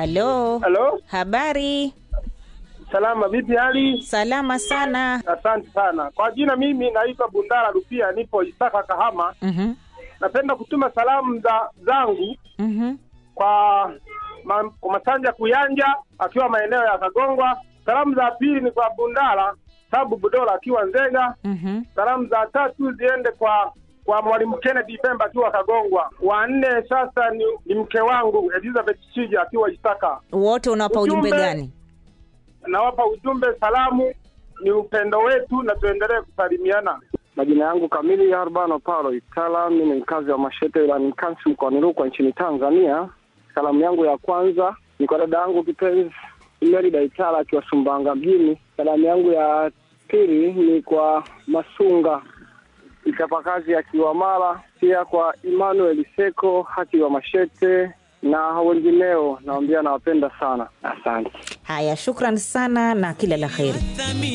halo Halo, habari salama, vipi hali? salama sana Asante sana kwa jina. Mimi naitwa Bundara Rupia, nipo Isaka, Kahama. Mhm, Napenda kutuma salamu za zangu mhm. kwa ma, kwa Masanja Kuyanja akiwa maeneo ya Kagongwa. Salamu za pili ni kwa Bundara Sabu Budola akiwa Nzega. Mhm. Salamu za tatu ziende kwa kwa mwalimu Kennedy Pemba akiwa Kagongwa. Wa nne sasa ni, ni mke wangu Elizabeth Shija akiwa Isaka. wote unawapa ujumbe Ujumbe. gani Nawapa ujumbe, salamu ni upendo wetu na tuendelee kusalimiana. Majina yangu kamili Arbano Paulo Itala, mimi ni mkazi wa Mashete wilayani Nkasi mkoani Rukwa nchini Tanzania. Salamu yangu ya kwanza ni kwa dada yangu kipenzi Merida Itala akiwa Sumbanga mjini. Salamu yangu ya pili ni kwa Masunga mchapakazi akiwa Mara, pia kwa Emmanuel Seko akiwa Mashete na wengineo. Naambia nawapenda sana, asante. haya shukran sana na kila la kheri